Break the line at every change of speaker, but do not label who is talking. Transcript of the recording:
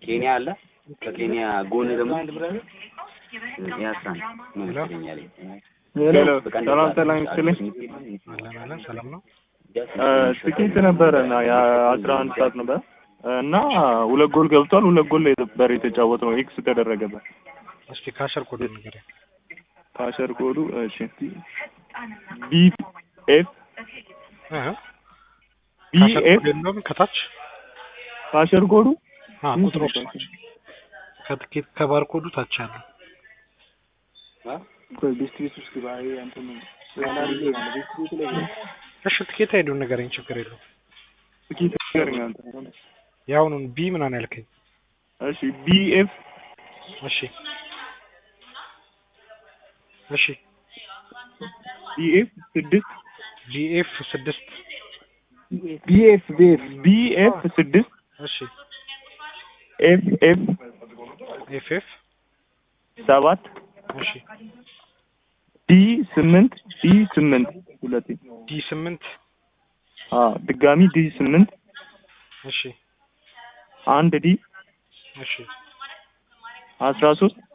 ኬንያ አለ። ከኬንያ ጎን ደግሞ ያሳን ነው መሰለኝ ያለኝ።
ሄሎ
በቃ
ሰላም
እንደዛ
ሰላም ይስጥልኝ።
አለን አለን ሰላም ነው።
እ፣ ትኬት ነበረ እና የአስራ አንድ ሰዓት ነበር እና ሁለት ጎል ገብቷል። ሁለት ጎል ነበር የተጫወት ነው ኤክስ ተደረገበት።
እስኪ ካሸር ኮድ ንገረኝ።
ካሸር ኮዱ እሺ ቢ ኤፍ
እ
ቢ
ካሸር
ኤፍ
ኮድ የለውም ከታች
ካሸር ኮዱ
አ ቁጥሮች ናቸው። ከትኬት ከባር ኮዱ ታች አለ። እሺ ትኬት አይዱን ንገረኝ፣ ችግር የለውም።
ትኬት ንገረኝ አንተ።
የአሁኑን ቢ ምናምን ያልከኝ።
እሺ ቢ ኤፍ
እሺ እሺ
ቢ ኤፍ ስድስት
ጂኤፍ ስድስት
ቢ ኤፍ ቢ ኤፍ ቢ ኤፍ ስድስት
እሺ
ኤፍ ኤፍ
ኤፍ ኤፍ
ሰባት
እሺ
ዲ ስምንት ዲ ስምንት ሁለቴ
ዲ ስምንት
አ ድጋሚ ዲ ስምንት
እሺ
አንድ ዲ
እሺ
አስራ ሶስት